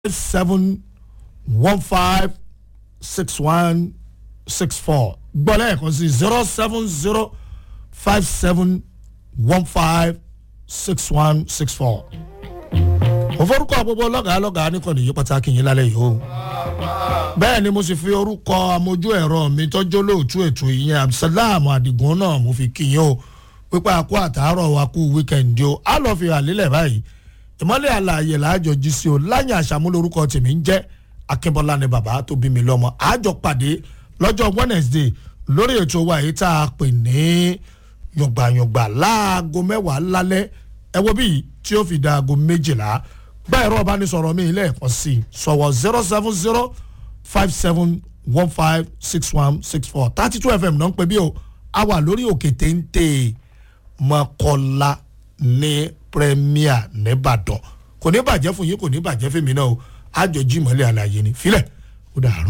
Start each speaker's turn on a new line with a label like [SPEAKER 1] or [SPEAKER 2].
[SPEAKER 1] seven one five six one six four gbọ́dọ̀ ẹ̀kọ́ sí zero seven zero five seven one five six one six four. mo forúkọ gbogbo lọ́gàá lọ́gàá nìkànnì yìí pàtàkì yín lálẹ́ yìí o bẹ́ẹ̀ ni mo sì fi orúkọ amójú ẹ̀rọ mi tọ́jú olóòtú ètò ìyẹn abdulsalam adigun náà mo fi kí yín o pípa àkó àtàárọ̀ wa kú wíkẹ̀ndì o á lọ́ọ́ fi hàn lílẹ̀ báyìí ìmọ̀lẹ̀ àlàyé làájọ jí sí o láyìn àṣàmúlò orúkọ tèmi ń jẹ́ akínbọ́lá ni bàbá tó bí mi lọ́mọ àjọ pàdé lọ́jọ́ wednesday lórí ètò wa èyí tá a pè ní yọ̀gbàyọ̀gbà láago mẹ́wàá lálẹ́ ẹ wo bíi tí ó fi da aago méjìlá gba ẹ̀rọ ọ̀bánisọ̀rọ̀ mi lẹ́ẹ̀kan sí i sọ̀wọ́ zero seven zero five seven one five six one six four thirty two fm náà ń pè bí o a wà lórí òkè téńté mọ́kọ́lá ní premier nìbàdàn kò ní bàjẹ́ fún yín kò ní bàjẹ́ fún mi náà o àjọ jí mọ́lẹ̀ àlàyé ni filẹ̀ ó dàrú.